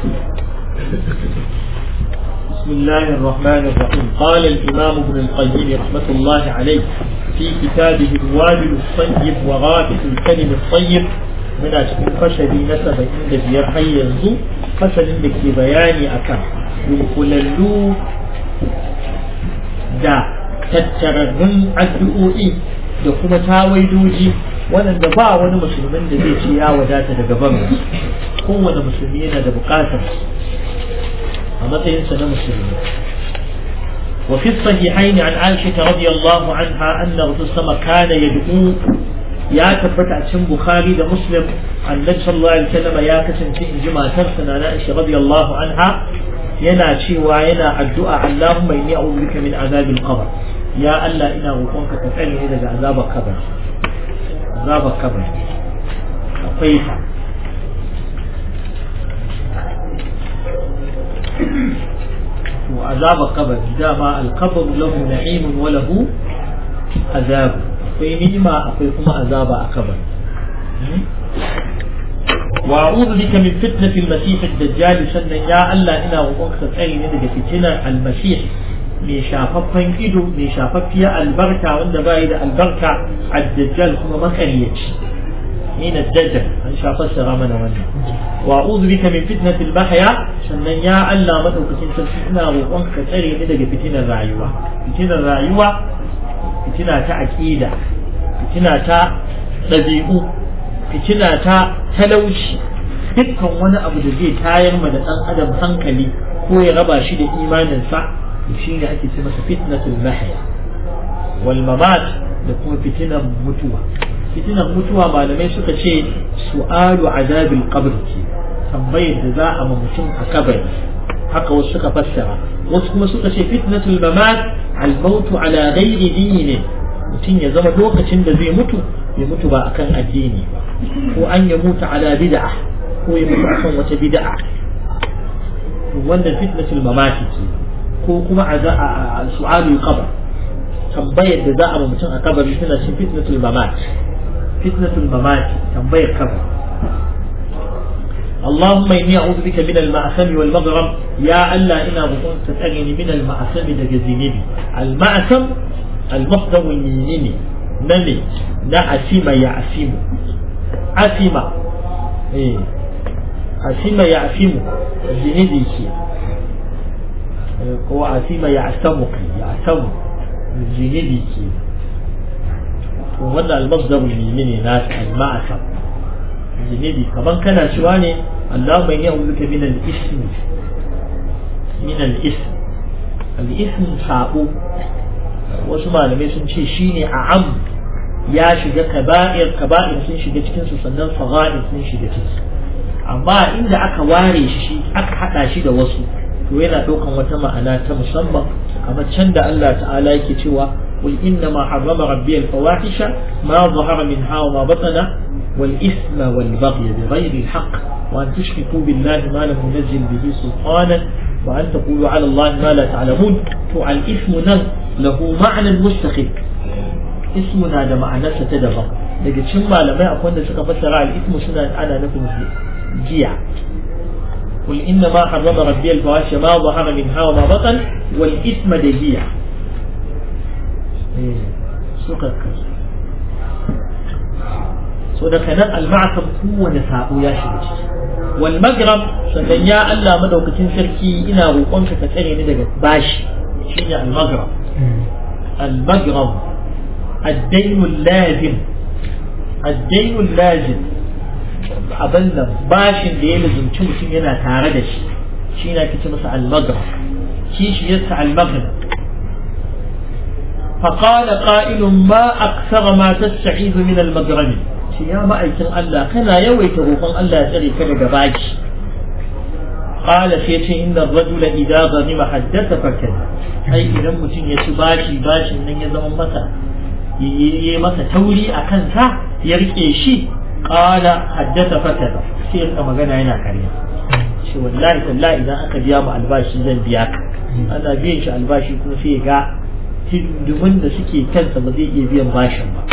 بسم الله الرحمن الرحيم قال الإمام ابن القيم رحمة الله عليه في كتابه الوابل الطيب وغافل الكلم الطيب من أجل فشل نسب عند بيرحي ينزو فشل لك بياني أكا يقوللو دا tattararrun addu'o'i da kuma tawaidoji waɗanda ba wani musulmin da zai ce ya wadata daga barin kowane musulmi yana da buƙatar a matsayinsa na musulmi وفي الصحيحين عن عائشة رضي الله عنها أن رسول الله كان يدعو يا تبت عشان بخاري ده مسلم عن النبي صلى الله عليه وسلم يا كسن في جماعة ترسنا عائشة رضي الله عنها ينا شيوا ينا الدعاء اللهم إني أعوذ بك من عذاب القبر يا الله إنا غفونك تفعلني إذا عذاب القبر عذاب القبر أقيتا وعذاب القبر دام القبر له نعيم وله عذاب akwai ni'ima akwai kuma azaba a kabar wa a'udhu bika min fitnati al-masih ad-dajjal sannan ya Allah ina roƙonka tsare ni daga fitinar al-masih mai shafaffen ido mai shafaffiya albarka wanda bai da albarka ad-dajjal kuma makaryaci ni na dajjal an shafa sara mana wannan wa a'udhu bika min fitnati al-mahya sannan ya Allah madaukakin sarki ina roƙonka tsare ni daga fitinar rayuwa fitinar rayuwa fitina ta aƙida fitina ta ɗabi'u fitina ta talauci dukkan wani abu da zai tayar ma da ɗan adam hankali ko ya raba shi da imaninsa shi ne ake ce masa fitnatul mahya wal mamat da kuma fitinan mutuwa fitinan mutuwa malamai suka ce su'alu azabil qabr ce tambayar da za a ma mutum a kabari haka wasu suka fassara wasu kuma suka ce fitnatul mamat al-mautu ala ghairi dini mutum ya zama lokacin da zai mutu ya mutu ba akan addini ba ko an ya mutu ala bid'a ko ya mutu akan wata bid'a wannan fitnatul mamat ce ko kuma a su'alul qabr tambayar da za a ma mutum a kabari tana cin fitnatul mamat fitnatul mamat tambayar kabari اللهم إني أعوذ بك من المعثم والمغرم يا ألا إنا بكون تتأغني من المعثم دجزيني المعثم المصدر يميني نمي نعسم يعسم عسم إيه عسم يعسم زيني كي هو عسم يعسم يعسم زيني كي وهذا المصدر اليميني ناس المعثم zunubi kaman kana cewa ne Allah bai yi auzuka min al-ism min al-ism al-ism sabo wasu malamai sun ce shine a'am ya shiga kaba'ir kaba'ir sun shiga cikin su sannan sagha'ir sun shiga ciki amma inda aka ware shi aka hada shi da wasu to yana daukan wata ma'ana ta musamman kamar can da Allah ta'ala yake cewa قل إنما حرم ربي الفواحش ما ظهر منها وما بطن والإثم والبغي بغير الحق وأن تشركوا بالله ما لم ينزل به سلطانا وأن تقولوا على الله ما لا تعلمون فالإثم نل له معنى مستقل اسمنا ده معنى ستدبر daga cikin malamai akwai wanda suka fassara al-ithmu suna ana nufin jiya قل إنما حرم ربي الفواحش ما ظهر منها وما بطن والإثم دهية suka kasu so da kanan al-ma'sam kowane sabo ya shiga ciki wal magram sannan ya Allah madaukakin sarki ina roƙonka ka tsare ni daga bashi shine al magram al magram ad-dayn lazim ad-dayn lazim abin da bashin da ya lazumci mutum yana tare da shi shi na kici masa al magram kishi yasa al magram فقال قائل ما أكثر ما تستعيذ من المجرم يا مأيكن الله كان يويت روحان الله يسري كذا جباج قال سيتي إن الرجل إذا غنم حدث فكذا أي إذا متين يسباشي باشي من يزم مسا yi masa tauri a kansa ya rike shi kala haddasa fakada sai ya magana yana karya shi wallahi tallahi idan aka biya mu albashi zan biya ka ana biyan shi albashi kuma sai ya ga hindumin da suke kansa ba zai iya biyan bashin ba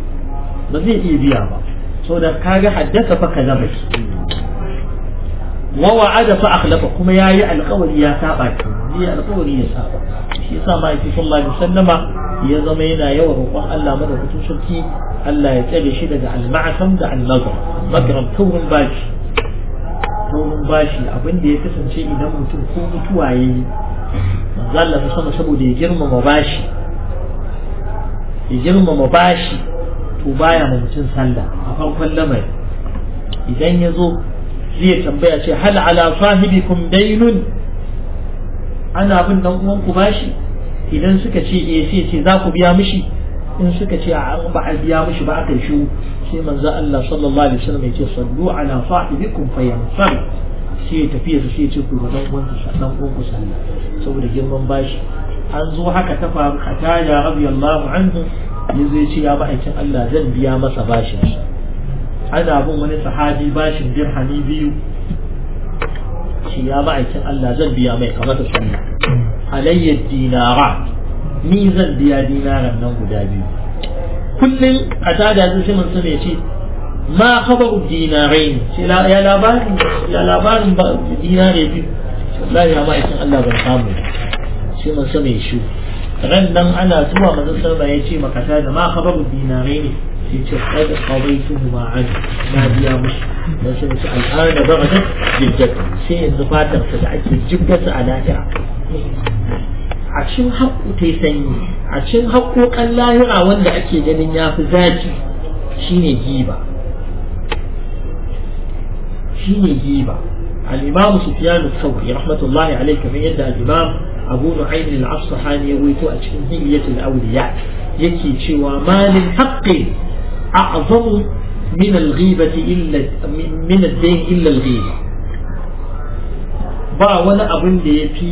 ba zai iya biya ba so da kaga haddasa fa kaza ba wa wa'ada fa akhlafa kuma yayi alƙawari ya saba ki ne alƙawari ya saba shi yasa ma yake sallallahu alaihi wasallama ya zama yana yawan roƙon Allah madaukakin sarki Allah ya tsare shi daga al-ma'sam da al-nazar magram taurin bashi taurin bashi abin da ya kasance idan mutum ko mutuwa yayi manzo Allah sama saboda ya girmama bashi ya girmama bashi to baya ma mutum sallah a farkon lamari idan ya zo zai tambaya ce hal ala sahibikum dainun ana bin dan uwanku bashi idan suka ce eh sai ce za ku biya mishi in suka ce a an ba a biya mishi ba aka shi sai manzo Allah sallallahu alaihi wasallam ya ce sallu ala sahibikum fayansar sai ya tafi su sai ya ce ku dan uwanku dan uwanku sallah saboda girman bashi an zo haka ta faru katada radiyallahu anhu yanzu ya ce ya ma'aikin Allah zan biya masa bashin ana bin wani sahabi bashin dirhami biyu shi ya ma'aikin Allah zan biya mai kamar da sunna alayya dinara ni zan biya dinaran nan guda biyu kullum a tada su shi mun ya ce ma khabaru dinarai ya labarin ya labarin dinare biyu wallahi ya ma'aikin Allah ban samu sai mun ya shi ran nan ana zuwa manzon salma ya ce makata da ma khabaru dinarai ne sai ce qad qadaytuhu ma an na biya mushi dan sai ce al'ana bagadat jiddat sai yanzu fatar sa da ake jibbata a lahira a cikin haƙƙo ta sanyi a cikin haƙƙoƙan lahira wanda ake ganin ya fi zaki shine giba shine giba al-imam sufyan al-thawri rahmatullahi alayhi kamar yadda al-imam abu nu'aym al-asfahani ya waito a cikin hilyatul awliya yake cewa malin haqqi a'zamu min al-ghibati illa min ad-dayn illa al-ghiba ba wani abin da yafi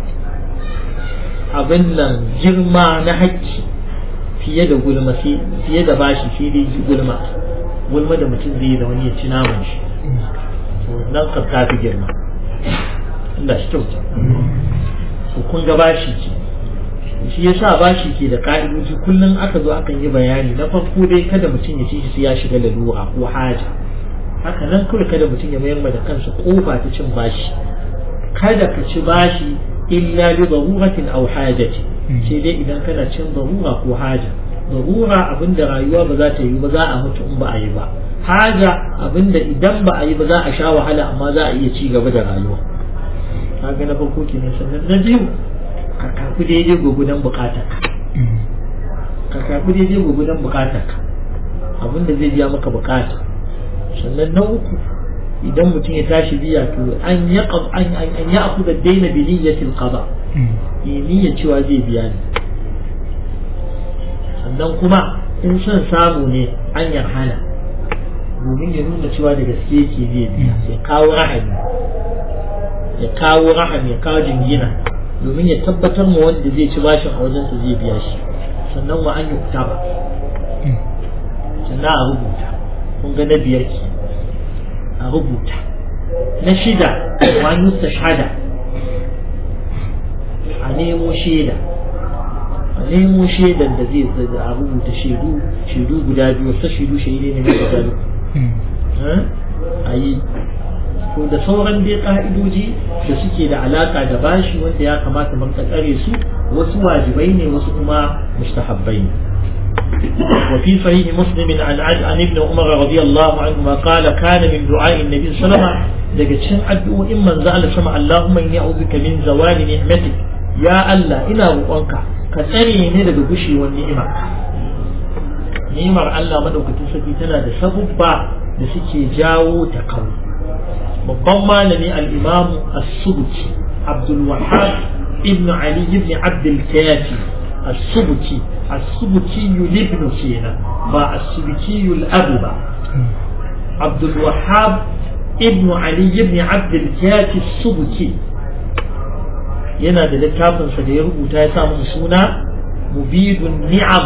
abin nan girma na haƙƙi fiye da gulma fiye da bashi fiye da gulma gulma da mutum zai da wani ya ci naman shi nan ka tafi girma Allah shi kyauta to kun ga bashi ce shi yasa bashi ke da ka'idoji kullum aka zo akan yi bayani na farko dai kada mutum ya ci shi ya shiga lalura ko haja haka nan kawai kada mutum ya mayar da kansa kofa ta cin bashi kada ka ci bashi illa li daruratin aw hajati sai dai idan kana cin darura ko haja darura abinda rayuwa ba za ta yi ba za a mutu in ba a yi ba haja abinda idan ba a yi ba za a sha wahala amma za a iya ci gaba da rayuwa kaga na farko kenan sannan na biyu ka karbi daidai gwagwadon bukatar ka karbi daidai gwagwadon bukatar ka abinda zai biya maka bukata sannan na uku idan mutum ya tashi biya to an ya an an ya aku da daina bi niyyatil qada yi niyyar cewa zai biya ne sannan kuma in son samu ne an yarhana domin ya nuna cewa da gaske yake zai biya ya kawo rahami ya kawo rahami ya kawo jingina domin ya tabbatar ma wanda zai ci bashin a wajensa zai biya shi sannan wa an yi ba sannan a rubuta kun ga na biyar ke a rubuta na shida wa nusta shada a nemo shaida a nemo shaidan da zai a rubuta shaidu shaidu guda biyu wasu shaidu shaidu ne mai guda biyu a yi to da sauran dai ka'idoji da suke da alaka da bashi wanda ya kamata mun tsare su wasu wajibai ne wasu kuma mustahabbai ne وفي صحيح مسلم عن عن ابن عمر رضي الله عنهما قال كان من دعاء النبي صلى الله عليه وسلم daga cikin addu'o'in manzo Allah sama Allahumma inni a'udhuka min zawali ni'matik ya Allah ina roƙonka ka tsare ni daga gushewar ni'imar ni'imar Allah madaukakin sarki tana da sabubba da suke jawo ta kawo babban malami al-imam as-subki Abdul Wahhab ibn Ali ibn Abd al-Kafi as-subki as-subki ibn Sina ba as-subki al-abu ba Abdul Wahhab ibn Ali ibn Abd al-Kafi as-subki yana da littafinsa da ya rubuta ya sa masa suna mubidun ni'am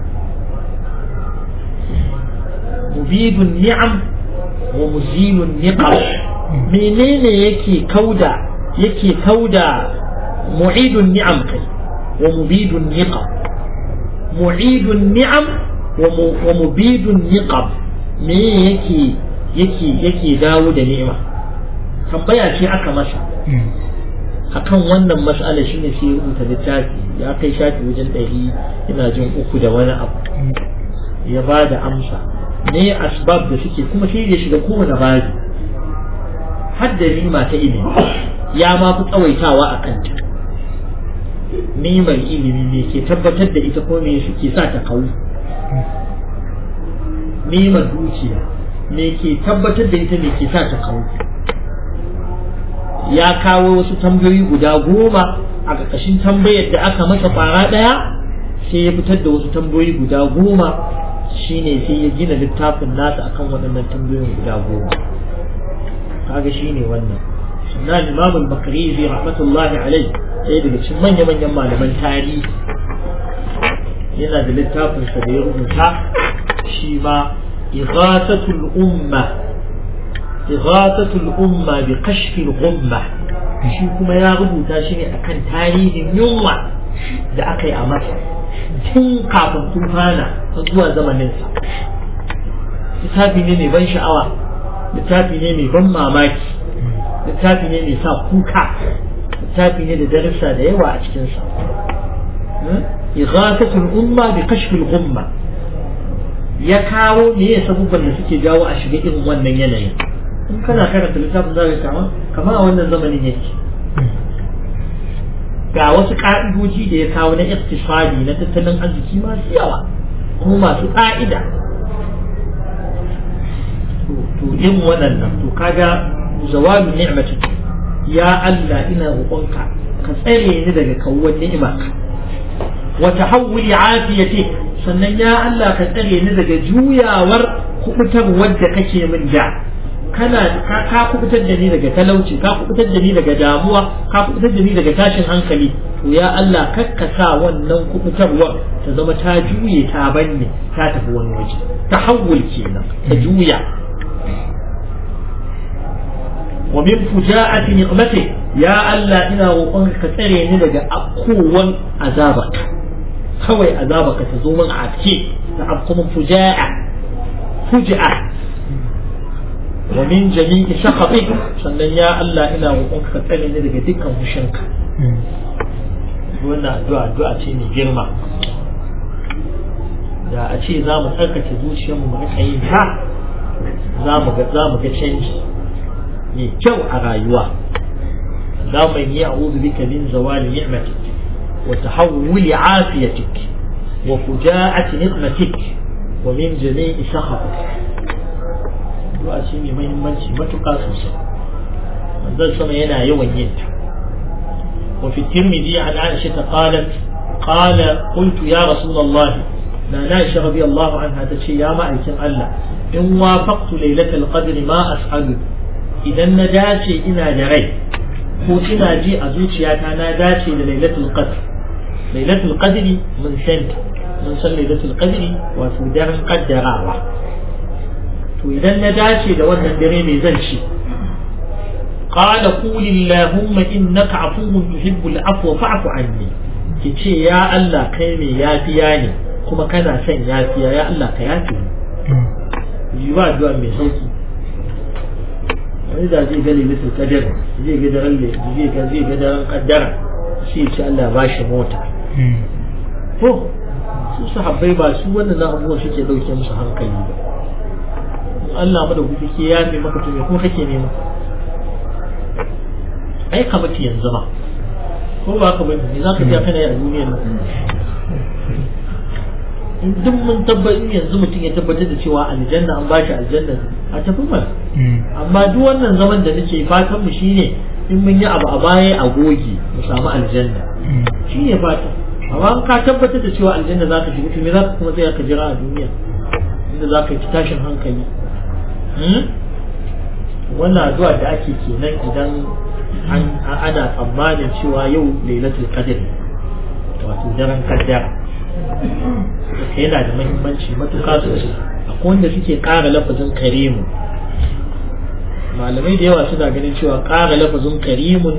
mubidun ni'am wa muzilun niqam menene yake kauda yake kauda mu'idun ni'am kai wa mubidun niqam mu'idun ni'am wa mubidun niqam me yake yake yake dawo da ni'ima tambaya ce aka masa akan wannan mas'ala shine sai ya rubuta littafi ya kai shafi wajen ɗari ina jin uku da wani abu ya ba da amsa ne asbab da suke kuma sai ya shiga kowane babi har da nima ta ilimi ya ma fi tsawaitawa a kanta nimar ilimi ne ke tabbatar da ita ko me suke sa ta kawo nimar dukiya me ke tabbatar da ita me ke sa ta kawo ya kawo wasu tambayoyi guda goma a ƙarƙashin tambayar da aka masa fara ɗaya sai ya fitar da wasu tambayoyi guda goma shine sai ya gina littafin nasa akan waɗannan tambayoyin guda goma kaga shine wannan sannan imam al-bakrizi rahmatullahi alai ɗaya daga cikin manya manyan malaman tarihi yana da littafin sa da ya rubuta shi ma ighathatul umma ighathatul umma bi kashfil ghumma shi kuma ya rubuta shi ne akan tarihin yunwa da aka yi a masa tun kafin tufana zuwa zamaninsa littafi ne mai ban sha'awa littafi ne mai ban mamaki littafi ne mai sa kuka littafi ne da darussa da yawa a cikinsa ighathatul umma bi kashfil ghumma ya kawo me ya sabubban da suke jawo a shiga irin wannan yanayin in kana karanta littafin za ka kama kamar a wannan zamanin yake ga wasu ka'idoji da ya kawo na iktisadi na tattalin arziki masu yawa kuma masu ƙa'ida to yin waɗannan to kaga zawalu ni'mati ya Allah ina roƙonka ka tsare ni daga kawuwar ni'imarka wa tahawuli afiyati sannan ya Allah ka tsare ni daga juyawar kubutar wadda kake min da kana ka kubutar da ni daga talauci ka kubutar da ni daga damuwa ka kubutar da ni daga tashin hankali to ya Allah kakka sa wannan kubutarwar ta zama ta juye ta banne ta tafi wani waje tahawul kenan ta juya wa min fuja'ati niqmati ya Allah ina roƙon ka tsare ni daga akkowan azabarka kawai azabarka ta zo min a ce ta afkumin fuja'a fuja'a wa min jami'i sakhatik sannan ya Allah ina roƙon ka tsare ni daga dukkan fushinka wannan addu'a addu'a ce mai girma da a ce za mu tsarkake zuciyarmu mu rika yin ta za mu ga za mu ga canji mai kyau a rayuwa za mu yi a'udhu bika min zawali ni'matik wa tahawuli afiyatik wa fuja'ati niqmatik wa min jami'i sakhatik addu'a ce mai muhimmanci matuƙa sosai manzon sama yana yawan yin ta وفي الترمذي عن عائشة قالت قال قلت يا رسول الله لا عائشة رضي الله عنها تشي يا معيكم الله إن وافقت ليلة القدر ما أسأل إذا نداشي إنا دري ko ina ji a zuciyata na dace da lailatul qadr lailatul qadri mun san mun san lailatul qadri wato daren kaddarawa to idan na dace da wannan dare mai zan ci قال قول اللهم إنك عفو تحب العفو فاعف عني kice ya Allah kai mai yafiya ne kuma kana son yafiya ya Allah ka yafi yi ba addu'a mai sauki wani da zai ga lilitul qadar zai ga daren zai ga zai ga daren kaddara sai ce Allah ba shi mota to su sahabbai ba su wannan abubuwan suke dauke musu hankali ba Allah madaukaki ke yafe maka to me kuma kake nema ai ka mutu yanzu ma ko ba ka mutu ne za ka kana yi a duniyar nan in duk mun tabbatar yanzu mutum ya tabbatar da cewa aljanna an bashi aljanna a tafi mana amma duk wannan zaman da nake fatan mu shine in mun yi abu a baya a goge mu samu aljanna shine fata amma ka tabbatar da cewa aljanna za ka shiga to me za ka kuma tsaya ka jira a duniya inda za ka yi tashin hankali wannan addu'a da ake kenan idan ana tsammanin cewa yau lailatul qadr wato daren kaddara yana da muhimmanci matuƙa sosai akwai wanda suke ƙara lafazin karimu malamai da yawa suna ganin cewa ƙara lafazin karimun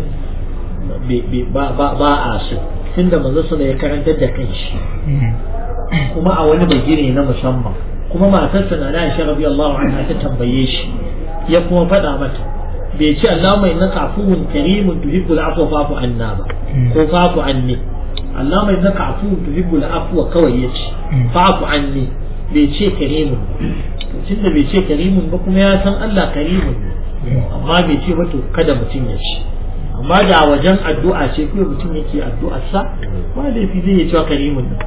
ba a so tunda manzo suna ya karantar da kanshi kuma a wani bagire na musamman kuma matarsa na Aisha radiyallahu anha ta tambaye shi ya kuma faɗa mata bai ce Allahumma innaka afuwun karimun tuhibbul afwa fa'fu anna ba ko fa'fu anni Allahumma innaka afuwun tuhibbul afwa kawai yace fa'fu anni bai ce karimun tun da bai ce karimun ba kuma ya san Allah karimun ne amma bai ce ba to kada mutum ya ci amma da wajen addu'a ce kuma mutum yake addu'ar sa ba laifi zai ya cewa karimun ne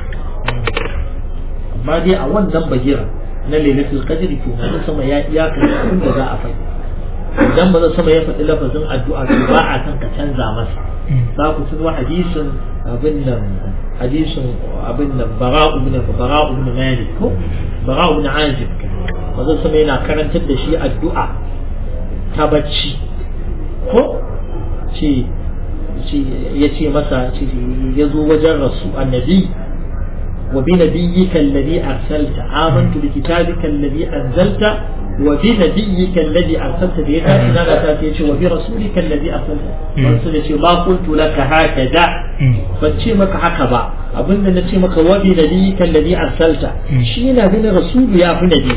amma dai a wannan bagira na lailatul qadri to na sama ya iyaka abin da za a faɗi idan ba sama ya faɗi lafazin addu'a to ba a san ka canza masa za ku tuno hadisin abin nan hadisin abin nan bara'u ibn bara'u ibn malik ko bara'u ibn azib wanda sama yana karantar da shi addu'a ta bacci ko ce ya ce masa ya zo wajen rasu annabi وبنبيك الذي أرسلت آمنت بكتابك الذي أنزلت وبنبيك الذي أرسلت به إن لا تأتي وبرسولك الذي أرسلت رسولك ما قلت لك هكذا فتشي مك هكذا أبن نتشي مك وبنبيك الذي أرسلت شينا بين رسول يا نبي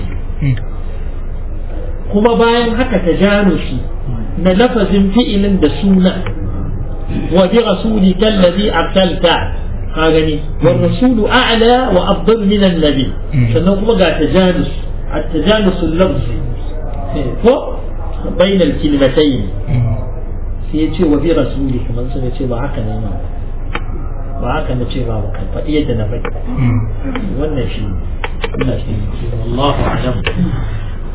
kuma bayan haka ta jano shi na lafazin fi'ilin da suna wa bi rasulika allazi arsalta ka gani wal rasulu a'la wa afdal min annabi sannan kuma ga tajanus at-tajanus al-lafzi ko bain al-kalimatayn sai ya ce wa bi rasuli kamar sun ce ba haka ne ba haka na ce ba ba kan faɗi yadda na faɗi wannan shi Allah shi Allahu a'lam